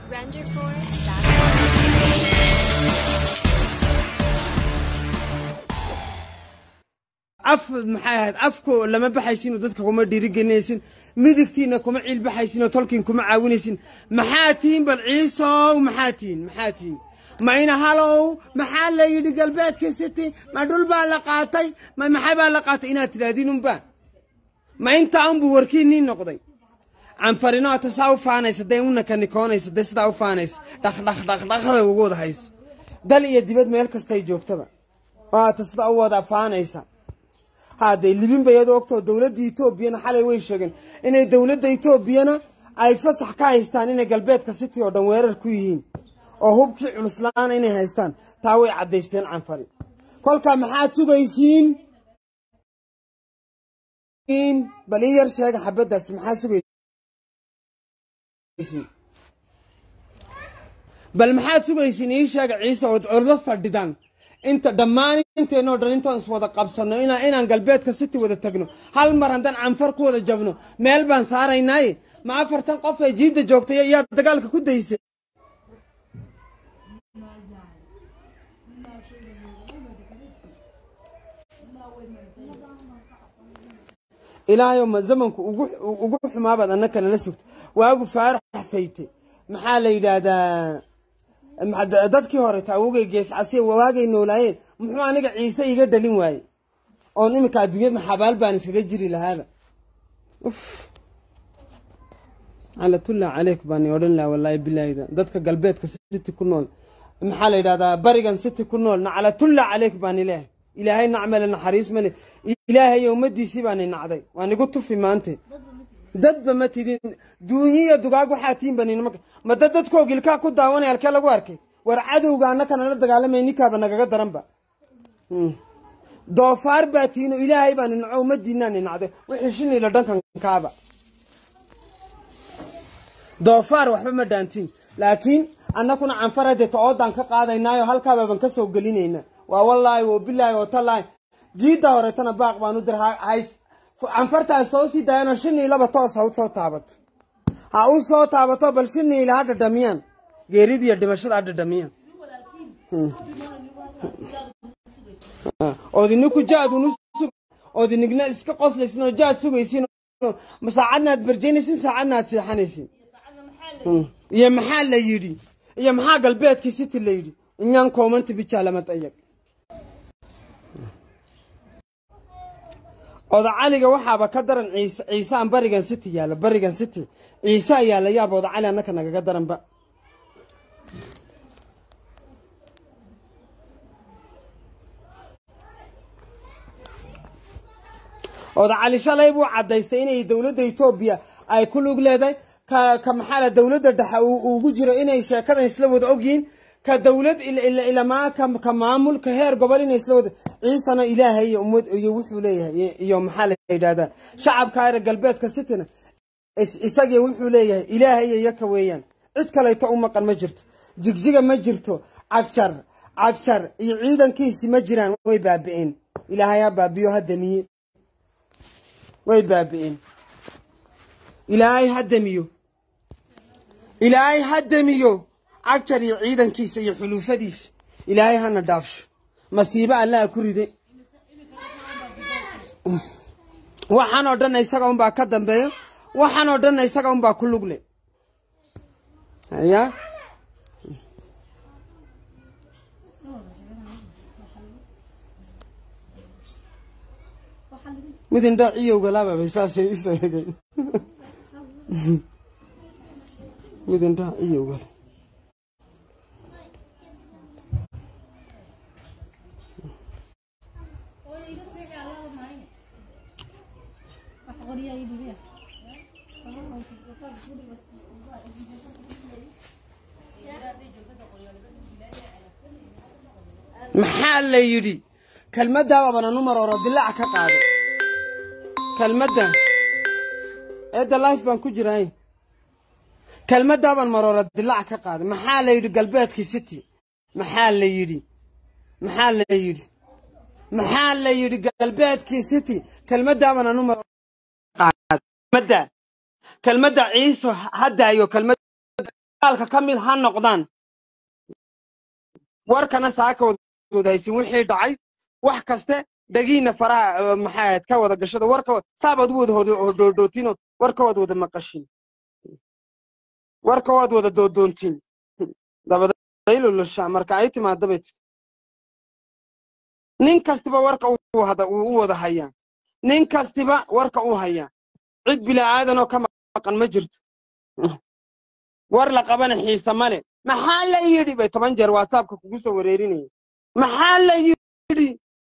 af maxay ahayd afko lama baxaysinoo dadka kuma dhiirigelinaysin midigtiinna kuma ciilbaxaysinoo tolkiin kuma caawinaysin maxaa tihiin bal ciisow maxaa tihiin maxaa tihiin ma ina halow maxaa la yidhi galbeedka city ma dhul baa la qaatay ma maxay baa la qaatay inaad tidhaahdiin unba ma intaa unbuu warkiinnii noqday canfarino ata saa u faanaysa dee unaka nikoonaysa dee sidaa u faanaysa dhaqdhaqdhaqdhaqda ugu wada hayso dal iyo dibad meel kastay joogtaba oo ata sidaa u wada faanaysa haddee libin bay iyadoo ogtoo dowladda etoobiyana xalay way sheegeen inay dowladda etoobiyana ay fasax ka haystaan inay galbeedka city oo dhan weerar ku yihiin oo hubkii culuslaana inay haystaan taa way caddaysteen canfari kolkaa maxaad sugaysiin bal ii yar sheega xabaddaasi maxaa sugaysiin bal maxaad sugaysiin ii sheega ciise ood ordo fadhidaan inta dhammaan inteenoo dhan intaan is wada qabsanno inaan inaan galbeedka city wada tagno hal mar haddaan canfar ku wada jabno meel baan saaraynaaye ma afartan qof ee jiidda joogtay yaa dagaalka ku daysay ilaahayow ma zamanku ugu xumaabaad annaka nala sugta waagu faarax fayte maxaa la yidhaahdaa dadkii hore taawogay geescasiya waagay noolaayeen muxuu aniga ciise iga dhalin waaye oon iminka adduunyadna xabaal baan iskaga jiri lahaaba calatullah caleyk baani odhan laha wallaahi bilaahida dadka galbeedka city ku nool maxaa la yidhahdaa barigan city ku nool nacalatullah caleyk baani leehay ilaahay nacmale naxariis male ilaahay ummadiisii baani nacday waa nigu tufi maante dadba ma tidin duunyiya dugaag waxaa tiin banin ma dad dadkoo gilkaa ku daawanaya halkee lagu arkay war cadowga annakana la dagaalamay ninkaaba nagaga daranba doofaar baa tiino ilaahay baani naco ummadiinaani nacday wixii shinila dhankankaaba doofaar waxba ma dhaantiin laakiin annakuna canfar hadeeta oodaan ka qaadaynaayo halkaabaaban ka soo gelinayna waa wallaahi wo bilaahi oo tallaahi jiidda horeetana baaq baan u dir hays canfartaa soo sii daayanoo shinii laba toos ha u soo taabato ha u soo taabato bal shiniila ha dhadhamiyaan geeridiiyo dhimashada ha dhadhamiyaan oodiniku jaadunu oodinigna iska qoslaysin oo jaad sugaysin saacadna aad barjaynaysin saacadna aad seexanaysin iyo maxaa la yidhi iyo maxaa galbeedkii city la yidhi inyaan koomanta bijaa lama dayag oda caliga waxaaba ka daran ciise ciisaan barigan city yaalla barigan city ciise ayaa la yaaba oda cali annaka nagaga daranba oda cali shalay buu caddaystay inay dowladda etoobiya ay ku lug leedahay ka ka maxaala dowladda dhexe ugu jiro inay sheekadan isla wada ogyihiin ka dowlad ilamaa ka maamul ka heer gobol inay isla wada ciisana ilaahay iyo ummad iyo wuxuu leeyahay iyo maxaa la yidhahdaa shacabka reer galbeedka cityna isagii wuxuu leeyahay ilaahay iyo yaka weeyaan cid kalayto u maqan ma jirto jigjiga ma jirto cagshar cagshar iyo ciidankiisi ma jiraan way baabi'een ilaahay ha baabiyo ha damiye way baabi'een ilaahay ha damiyo ilaahay ha damiyo cagjar iyo ciidankiisa iyo xuluufadiisa ilaahay hana dhaafsho masiibo allaha ku ride waxaan oo dhanna isaga unbaa ka dambeeyo waxaan oo dhanna isaga unbaa ku lugle haya mid indhaa ciyowga laababay saasay isoo hegeen mid indhaa ciyowga maxaa la yidhi kelmaddaababana numar oro dilaac ka qaado kelmadda eedda life baan ku jiray kelmaddaabaan maroora dilaac ka qaaday maxaa la yidhi galbeedkii city maxaa la yidhi maxaa la yidhi maxaa la yidhi galbeedkii city kelmaddaabana numar kelmadda kelmadda ciiso haddaayo kelmad dagaalka ka mid ha noqdaan warkana saakaood haysin wixii dhacay wax kaste dhagiina faraha eh, maxay ahayd ka wada gashada warka saabaad u wada hodhoodhootiin warka waad wada maqashin warka waad wada doodoontiin dabadaylulusha marka ay timaada bay tii nin kastiba warka uu hada uu u wada hayaa nin kastiba warka uu hayaa cid bila'aadan oo ka maqan ma jirto war la qabana xiise male maxaa la yidhi bay toban jeer whatsappka kugu soo wareerinaya maxaa la yidhi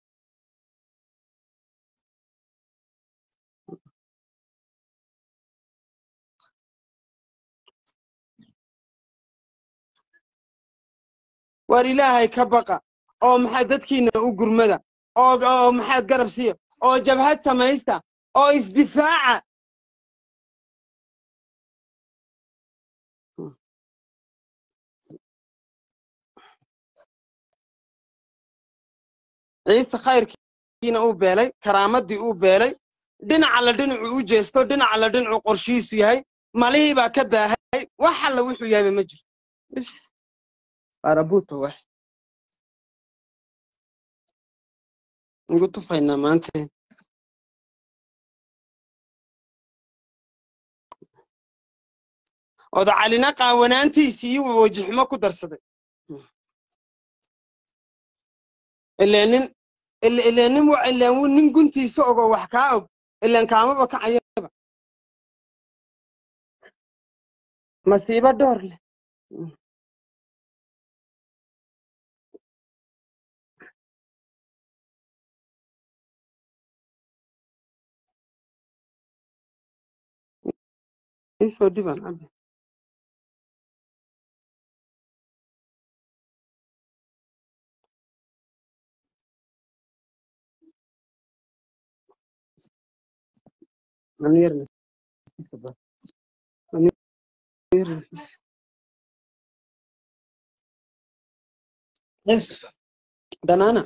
war ilaahay ka baqa oo maxaa dadkiina u gurmada oo oo maxaad garab siiya oo jabhad samaysta oo isdifaaca ciise khayrkiina uu beelay karaamadii uu beelay dhinaca la dhinacu u jeesto dhinaca la dhinacu qorshihiisu yahay malihii baa ka baahay wax alla wuxuu yahayba ma jirto Is, arabuuta wax ugu tufaynaa maanta oda calina qaawanaantiisii iyo wajiximo ku darsaday ileen nin ile- ileen nin wa- ileen wu- nin guntiisa ogo wax kaa og ileen kaamaba kacayaba masiibo dhoor leh isoo dhiban cabe Anu yar nafisa ba. Anu yar nafisa. Yes. Banana.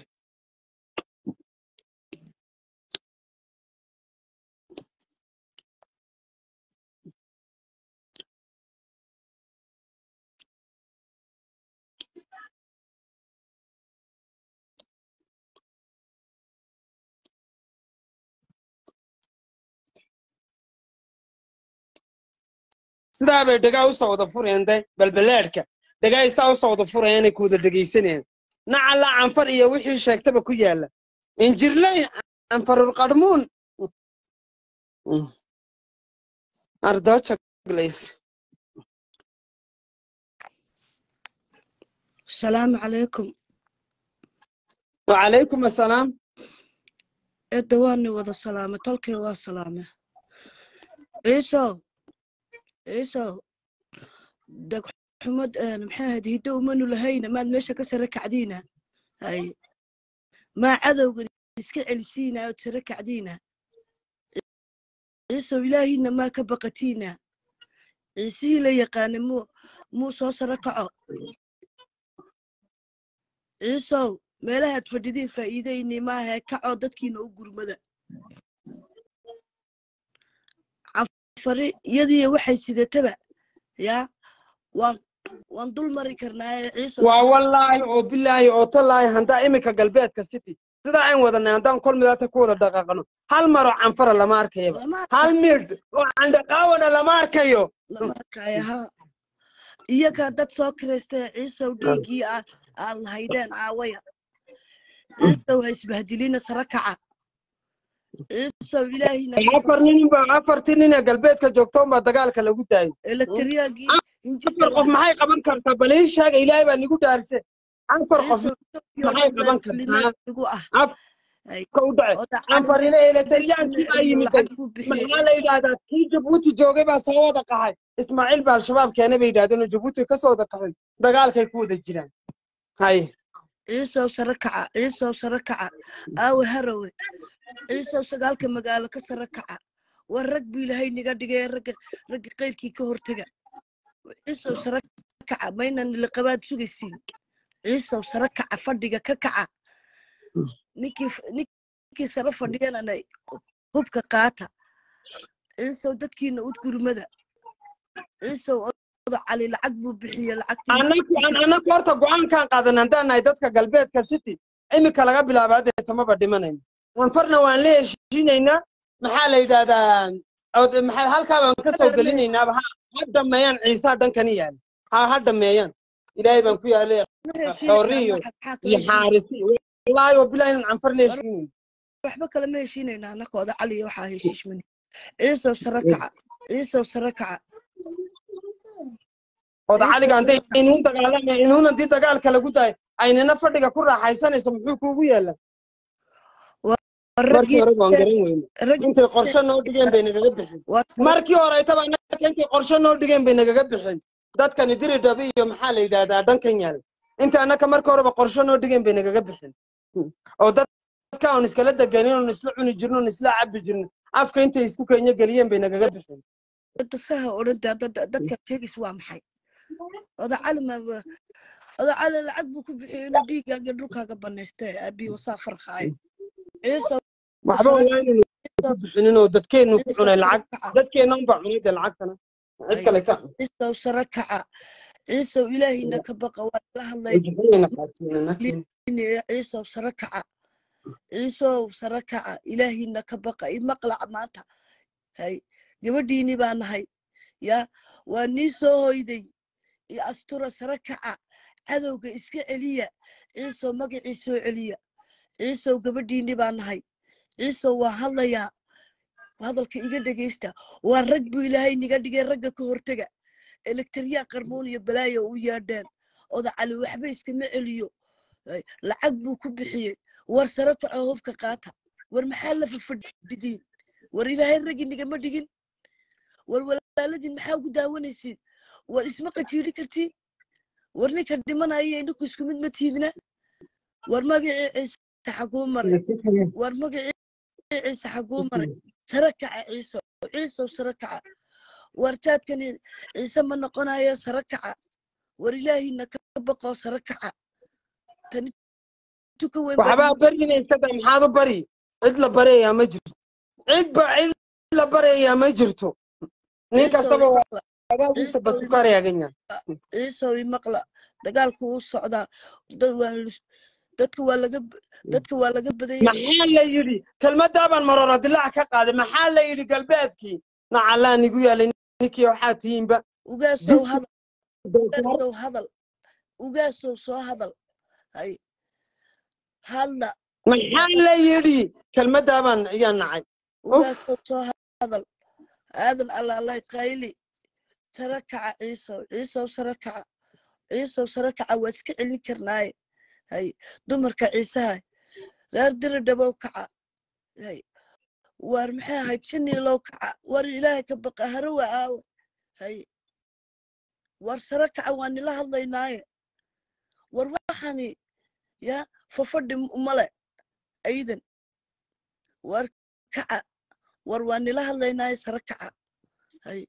sidaa bay dhagaa u soo wada fureen de balbalaadhka dhagaa isaa u soo wada furayaan inay ku wada dhegaysanayaan nacala canfar iyo wixii sheegtaba ku yaala injirley canfarur qadhmuun ardooja glays السلام عليكم wacalaykum assalaam إدواني وذا سلامة تلكي وسلامة عيسو عيسو دق حمد أنا محاهد هدو منو لهينا ما ماشي كسرك عدينا هاي ما عدو يسكع لسينا أو تسرك عدينا عيسو إلهينا ما كبقتينا عيسي لا يقان مو مو صوص ركعو عيسو meelahaad fadhidiin faa'iidayni maaha kacoo dadkiina u gurmada cafari iyadii waxay sidataba yaa waan waan dul mari karnaa ciise waa wallaahi oo bilaahi oo tallaahi handaa iminka galbeedka city sidaa aan wadanay haddaan kol midaata ku wada dhaqaaqano hal maroo canfara lama arkayaba lama hal midh oo candhaqaawana lama arkayo lama arkaya ha iyagaa dad soo kiraystay ciisow dhiiggii aa aad lahaydeen aawaya ciisow ha isbahdilina sara kaca ciisow ilaahina afar nin ba afartii nin ee galbeedka joogta unbaa dagaalka lagu daayay elektriyaagii afar qof maxay qaban kartaa bal ii sheega ilaahay baa nigu dhaarshe afar qof maxay qaban kartaa igu ah ka u dhacay afarina eletariyaankii baa yimiday maxaa la yidhaahdaa kii jabuuti joogay baa soo wada qaxay ismaaciil baa al-shabaab keenay bay yidhahdeen oo jabuuti ka soo wada qaxay dagaalkay ku wada jiraan hay ciisow sare kaca ciisow sare kaca aawe harawe ciisow sagaalka magaalo ka sare kaca war rag buu ilaahay niga dhigay ragga ragga qayrkii ka hortega ciisow sare kaca maynan liqabaad sugaysiin ciisow sare kaca fadhiga ka kaca ninkii ninkii sare fadhiyanana hubka qaata ciisow dadkiina ud gurmada ciisow oda cali lacag buu bixiyey lacagtii annaku annaku horta go-aankaan qaadan haddaan nahay dadka galbeedka city iminka laga bilaabo hadda tamaba dhimanayno anfarna waan la heshiinaynaa maxaa la yidhahdaa od- maxaa halkaa baan ka soo gelinaynaaba ha ha dhameeyaan ciisaa dhankani yaala ha ha dhameeyaan ilaahay baan ku yaalay xooriyo iyo xaarisi wallaahi wabilahi inaan canfar la heshiinayno waxba kale ma heshiinayna annaka oda cali waxaa heshiishmani ciisow sare kaca ciisow sare kaca oda caliga hadday inuun dagaalamay inuun haddii dagaalka lagu dayo aynina fadhiga ku raaxaysanaysa muxuu kuugu yeela markii raggii hore waan garan weyne rag intay qorshe noo dhigeen bay nagaga bixin waa markii hore aytaba annaka intay qorshe noo dhigeen bay nagaga bixin dadkani diri dhabi iyo maxaa la yidhahdaa dhankan yaal inta annaka markii horeba qorshe noo dhigeen bay nagaga bixin oo dad- dadka aan iskala deganin oon isla cuni jirno oon isla cabi jirno afka intay isku kenya geliyeen bay nagaga bixin dadka saha odhanta dadka sheegis waa maxay oda cali ma oda cali lacag buu ku bixiyey inuu dhiiggaaga dhulkaaga banaysta aabiyo wasaa farqaayo ciisow waxba waa inaynu ku bixinin oo dadkeennu ku cunay lacag dadkeenna unbaa cunay dee lacagtana cid kale ka cun ciisow sare kaca ciisow ilaahayna ka baqa waa la hadlay wajixiyayna qaatinana ciisow sare kaca ciisow sare kaca ilaahayna ka baqa i maqlaca maanta hay gabadhiini baa nahay ya waa nii soo hoyday iyo astura sare kaca cadowga iska celiya ciisow magacii soo celiya ciisow gabadhiini baa nahay ciisow waa hadlayaa hadalka iga dhegaysta waa rag buu ilaahay niga dhigay ragga ka hortega elektriyaa qarmuun iyo balaayo u yeedheen oda cali waxba iskama celiyo Ay, lacag buu ku bixiyey war sare kaco hubka qaata war maxaa la fafadhidiin war ilaahay raggi nigama dhigin war walaaladiin maxaa ugu daawanaysiin war isma qajiiri kartiin war ninka dhimanaya inaku isku mid ma tiidna war magacii ciise xaguu maray war magacii ciise xaguu maray sare kaca ciiso ciisow sare kaca war jaadkani ciise ma noqonayo sare kaca war ilaahina ka baqoo sare kaca tani tuka weyn baa waxbaa barinaysa de maxaad u bari cid la baryayaa ma jirto cid ba cid la baryayaa ma jirto nin ciisow kastaba waa imaqla dagaalkiisa basukaaryagan yahay ciisow imaqla dagaalku wuu socdaa dad waa lus- dadka waa laga dadka waa laga badanya maxaa la yidhi kelmadaabaan marora dilaac ka qaaday maxaa la yidhi galbeedkii nacallaa nigu yaalay ninkii waxaa tihiinba ugaasow Dis- hadal ugaasow hadal ugaasow soo hadal hay hadla maxaa la yidhi kelmadaabaan ayaa nacay ugaasow soo hadal aadan allaalay qayli sare kaca ciisow ciisow sare kaca ciisow sare kaca waa iska celin karnaaye hay dumarka ciisaha reer diri dhabow kaca hay war maxay ahayd shiniilow kaca war ilaahay ka baqa harawa aawa hay war sare kaca waa nila hadlaynaaye war waxani ya fafadhi male aydan war kaca war waa nila hadlaynaaye sare kaca hay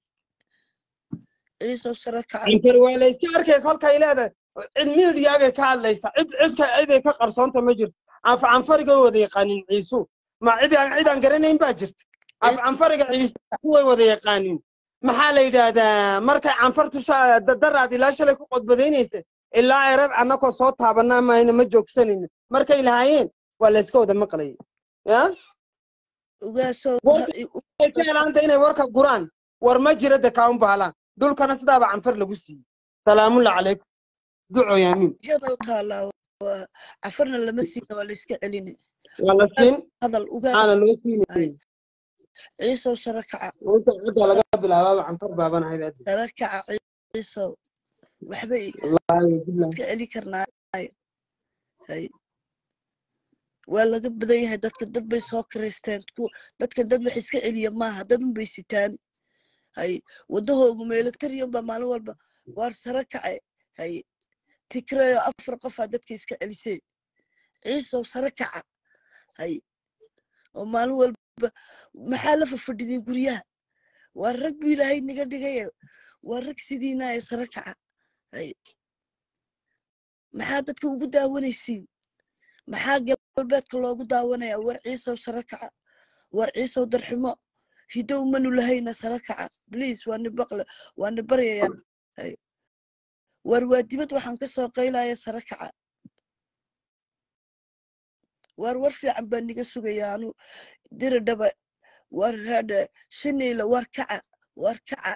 ciisow sare kaca antar waa la iska arkay kolkay leedahay cid miidiyaagay ka hadlaysa cid cidka ciday ka qarsoonta ma jirto af canfariga way wada yaqaanin ciisu ma cid aan cid aan garanayn baa jirta af canfariga ciisu way wada yaqaanin maxaa la yidhaahdaa markay canfartu sha- da- daraad ilaa shalay ku qodbadaynaysa ilaa erar annakoo soo taabanaa maayna ma joogsanayno markay lahaayeen waa la iska wada maqlayay ya ugaasow Warka- ay ka helaanta inay warka guraan war ma jira de kaun baalaan dhulkana sidaaba canfar lagu siiyey salaamulla calaykum duco yaamiin iyadoo taalaa waa cafarna lama siina waa la iska celini waa la siin hadal ugaas aana loo siinay ciisow sare kaca inta cidda laga bilaabaaba canfar baabanahay baad sare kaca ciisow waxbay wallaahi billah iska celi karnaaye hay waa laga badan yahay dadka dad bay soo kiraysteen ku dadka dad wax iska celiya maaha dad unbay sitaan hay wadahoogu meelagtariyan baa maalin walba waar sare kace hay tikrayo afar qofaa dadka iska celisay ciisow sare kaca hay oo maalin walba maxaa la fafadhidin guryaha waa rag bu ilaahay niga dhigaya waa rag sidiinaya sare kaca hay maxaa dadka ugu daawanaysiin maxaa galbeedka loogu daawanaya war ciisow sare kaca war ciisow darximo hidow manu lahayna sare kaca bliis waa ni baqle waa ni baryaya Hay. war waa dibad waxaan ka soo qaylaya sare kaca war war fiican baa niga sugaya anu diri dhaba war hadha shiniila war kaca war kaca